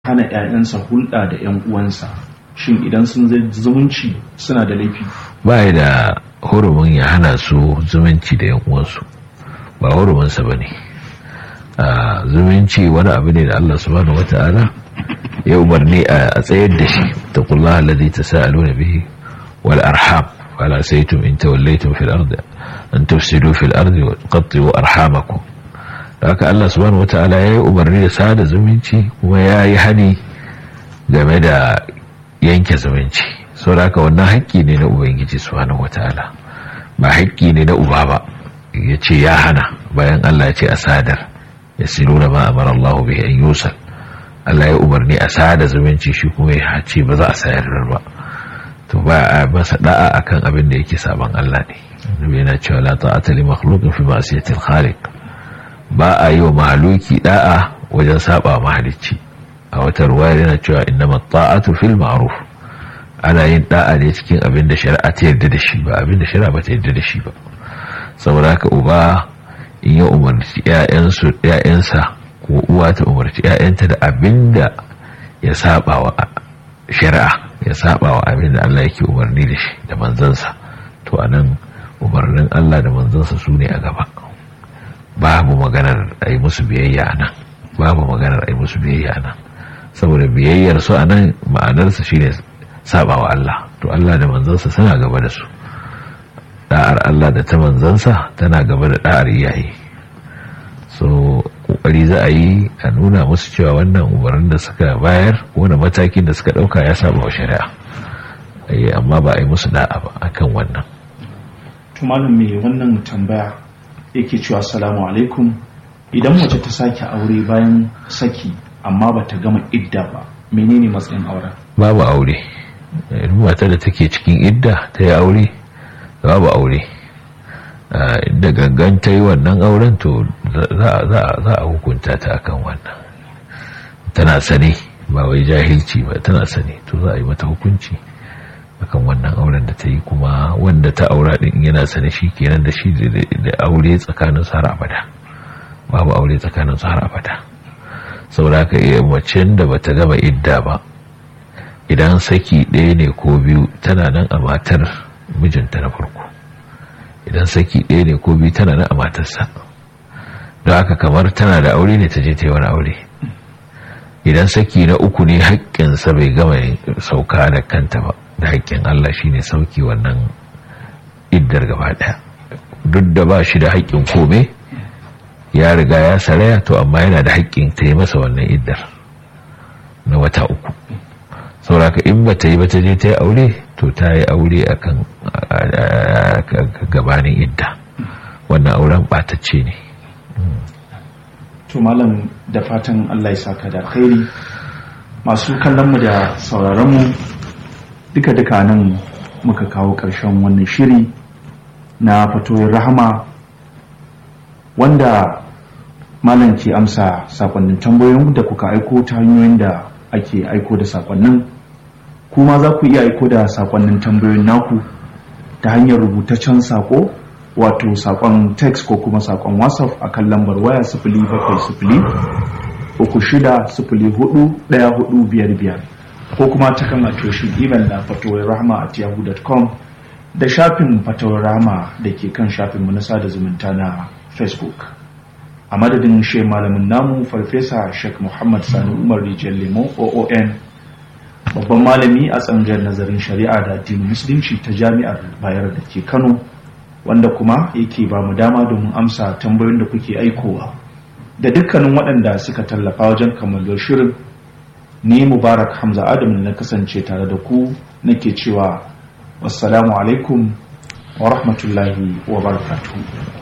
hana 'ya'yansa hulɗa da 'yan uwansa shin idan sun zai zumunci suna da laifi ba da hurumin ya hana su zumunci da 'yan uwansu ba huruminsa ba ne zumunci wani abu ne da Allah subhanahu wata'ala ya umarni a tsayar da shi ta kulla alladhi tasaaluna bihi wal arham wala saytum in tawallaytum fil ardi an tufsidu fil ardi wa tuqatti'u arhamakum haka Allah subhanahu wata'ala ya yi umarni da sada zumunci kuma ya yi hani game da yanke zumunci sau da haka wannan haƙƙi ne na ubangiji subhanahu wata'ala ba haƙƙi ne na uba ba ya ce ya hana bayan Allah ya ce a sadar ya silu da ma'amar Allah bai an yusal Allah ya umarni a sada zumunci shi kuma ya ce ba za a sayar ba to ba a masa da'a akan abin da yake saban Allah ne annabi yana cewa la ta'ata li makhluqin fi ma'siyatil khaliq ba a yi wa mahaluki da'a wajen saba mahalicci a wata ruwaya yana cewa innama ta'atu fil ma'ruf ana yin da'a ne cikin abin da shari'a ta yarda da shi ba abin da shari'a ba ta yarda da shi ba saboda haka uba in ya umarci ƴaƴansu ƴaƴansa ko uwa ta umarci ƴaƴanta da abin da ya saba wa shari'a ya saba wa abin da Allah yake umarni da shi da manzansa to anan umarnin Allah da manzansa su ne a gaba babu maganar a yi musu biyayya a nan babu maganar a yi musu biyayya a nan saboda biyayyar su a nan ma'anarsa shine saba wa Allah to Allah da manzansa suna gaba da su da'ar Allah da ta manzansa tana gaba da da'ar iyaye so kokari za a yi a nuna musu cewa wannan umarnin da suka bayar wani matakin da suka dauka ya saba wa shari'a amma ba a yi musu da'a ba akan wannan tumalin mai wannan tambaya yake cewa salamu alaikum idan mace ta sake aure bayan saki amma ba ta gama idda ba menene matsayin auren babu aure mata da take cikin idda ta yi aure babu aure da gangan ta yi wannan auren to za a hukunta ta akan wannan tana sane ba wai jahilci ba tana sane to za a yi mata hukunci akan wannan auren da ta yi kuma wanda ta aura din yana sane shi kenan da shi da aure tsakanin su har abada babu aure tsakanin su har abada saboda ka iya macen da bata gama idda ba idan saki ɗaya ne ko biyu tana nan a matar mijinta na farko idan saki ɗaya ne ko biyu tana nan a matarsa don haka kamar tana da aure ne ta je ta yi wani aure idan saki na uku ne haƙƙinsa bai gama sauka da kanta ba da haƙƙin Allah shine sauki wannan iddar gaba ɗaya duk da ba shi da haƙƙin kome ya riga ya saraya to amma yana da haƙƙin ta yi masa wannan iddar na wata uku sauraka in ba ta yi ba ta je ta yi aure to ta yi aure a kan gabanin idda wannan auren ɓatacce ne to malam da fatan Allah ya saka da khairi masu kallon mu da sauraron mu duka-duka nan muka kawo ƙarshen wannan shiri na fatoyin rahama wanda malam ke amsa sakonnin tambayoyin da kuka aiko ta hanyoyin da ake aiko da sakonnin kuma za ku iya aiko da sakonnin tambayoyin naku ta hanyar rubutaccen sako wato sakon text ko kuma sakon whatsapp a kan lambar waya sifili bakwai sifili uku shida sifili hudu daya hudu biyar biyar ko kuma ta kan atoshin email na fatowar rahama at yahoo.com da shafin fatowar rahama da ke kan shafin na sada zumunta na facebook a madadin she malamin namu farfesa sheikh muhammad sani umar rijiyar lemon oon babban malami a tsangar nazarin shari'a da addinin musulunci ta jami'ar bayar da ke kano wanda kuma yake ba mu dama domin amsa tambayoyin da kuke aikowa da dukkanin waɗanda suka tallafa wajen kammalar shirin ni mubarak hamza adam na kasance tare da ku nake cewa wassalamu alaikum wa rahmatullahi wa barakatuhu